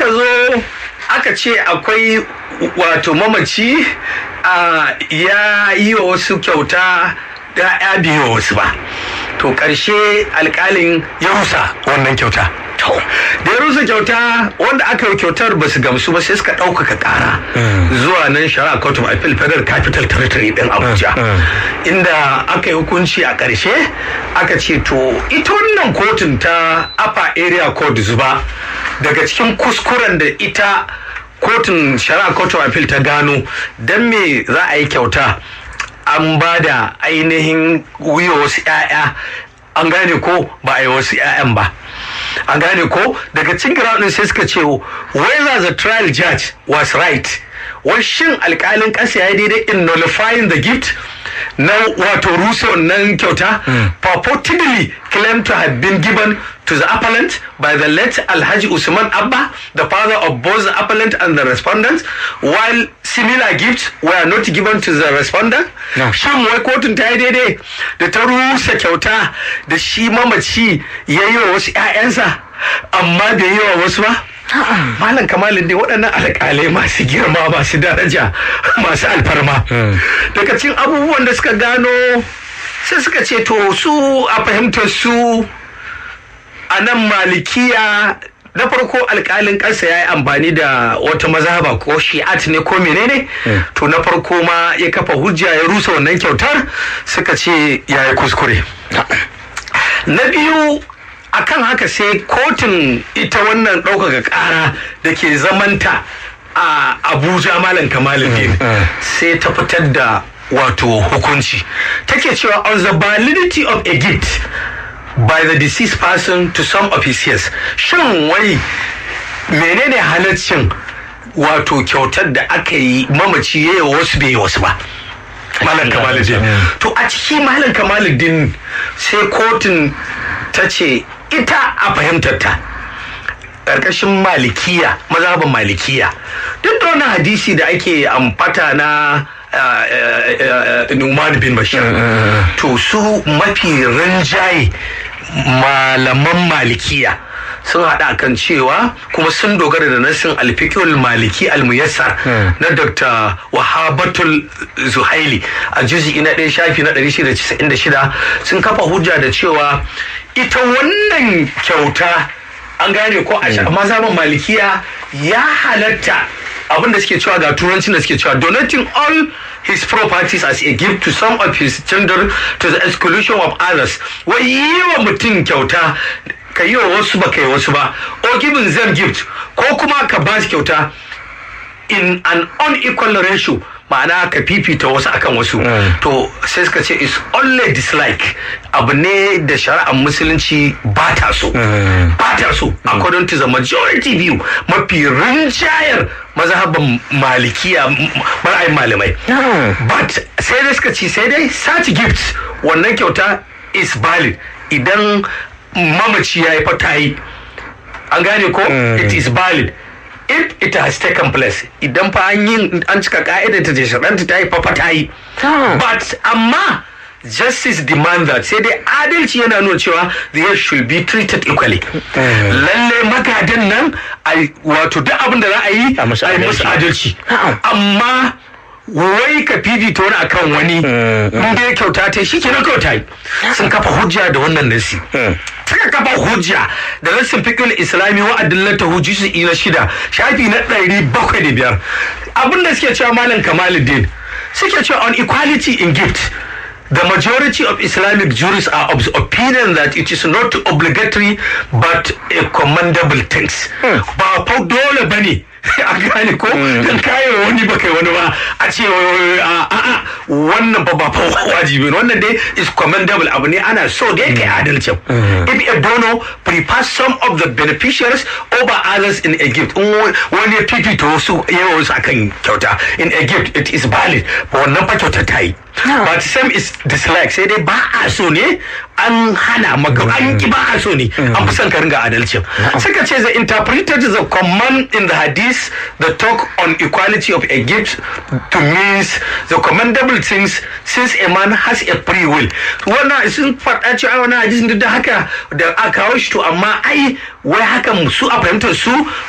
zo aka ce akwai wato mamaci a ya yi wa wasu kyauta da ya biyo wasu ba to ƙarshe alƙalin ya rusa wannan kyauta to da ya rusa kyauta wanda aka yi kyautar ba su gamsu ba sai suka ɗaukaka ƙara zuwa nan shari'a court of appeal federal capital territory ɗin abuja inda aka yi hukunci a ƙarshe aka ce to ita wannan kotun ta upper area court zuba daga cikin kuskuren da ita kotun shari'a court of appeal ta gano don me za a yi kyauta an ba da ainihin wuya wasu 'ya'ya an gane ko ba a yi wasu 'ya'yan ba an gane ko daga cikin ground sai suka ce whether the trial judge was right shin alkalin ƙasa ya daidai in nullifying the gift na wato rusa wannan kyauta purportedly claimed to have been given to the appellant by the late Alhaji Usman Abba, the father of both the appellant and the respondent, while similar gifts were not given to the respondent. Shin wai kotun ta yi daidai da ta rusa kyauta da shi mamaci ya yi wa wasu 'ya'yansa amma bai yi wa wasu ba? Malam Kamalin dai waɗannan alƙalai masu girma masu daraja masu alfarma. Daga cikin abubuwan da suka gano sai suka ce to su a fahimtar su a nan malikiya na farko alkalin ƙasa ya yi amfani da wata mazhaba ko shi'at ne ko menene to na farko ma ya kafa hujja ya rusa wannan kyautar suka ce ya yi kuskure na biyu akan haka sai kotun ita wannan ɗaukaka ƙara da ke zamanta a abuja malam kamaluddin sai ta fitar da wato hukunci take cewa on the validity of a gift by the deceased person to some of his years shin wai menene halaccin wato kyautar da aka yi mamaci ya yi wasu bai yi wasu ba malam kamaluddin to a ciki malam kamaluddin sai kotun ta ce ita a fahimtar ta ƙarƙashin malikiya mazhabin malikiya duk da wani hadisi da ake amfata na Numan bin Bashir. To su mafi rinjaye malaman malikiya sun haɗa kan cewa kuma sun dogara da nasin alfikul maliki almuyassar na dr wahabatul zuhaili a juzi na ɗaya shafi na 696 sun kafa hujja da cewa ita wannan kyauta an gane ko a mazhaban malikiya ya halatta abin da suke cewa ga turancin da suke cewa donating all his properties as a gift to some of his children to the exclusion of others wai yi wa mutum kyauta ka yi wa wasu ba ka yi wasu ba or giving them gift ko kuma ka ba su kyauta in an unequal ratio ma'ana ka fifita wasu akan wasu to sai suka ce is only dislike abu ne da shari'ar musulunci ba ta so ba ta so according to the majority view mafi rinjayar mazhaban malikiya ra'ayin malamai but sai dai suka ce sai dai such gifts wannan kyauta is valid idan mamaci ya yi fata yi an gane ko it is valid if it has taken place idan fa an yi an cika ka'idar ta shaɗanta ta yi fafa ta yi but amma justice demand that sai dai adalci yana nuna cewa they should be treated equally lalle magadan nan wato duk abin da za a yi a musu adalci amma wai ka fifita wani akan wani inda ya kyauta ta shi kenan kyauta yi sun kafa hujja da wannan nasi suka kafa hujja da nassin fikul islami wa adillata hujji na shida shafi na ɗari bakwai da biyar abin da suke cewa malam kamaluddin suke cewa on equality in gift The majority of Islamic jurists are of the opinion that it is not obligatory but a commendable thing. Ba fa dole bane a gane ko dan kayan wani ba kai wani ba a ce a wannan ba ba fa wajibi wannan dai is commendable abu ne ana so dai kai adalcin if a donor prefers some of the beneficiaries over others in a gift in wani ya fifita wasu yawa wasu akan kyauta in a gift it is valid ba wannan fa kyauta ta yi but some is dislike sai dai ba a so ne an hana maka an ki ba a so ne an fi son ka ringa adalcin suka ce the interpreted the command in the hadith the talk on equality of a gift to means the commendable things since a man has a free will wannan sun faɗa cewa wannan hadisin duk da haka da aka kawo shi to amma ai wai hakan su a fahimtar su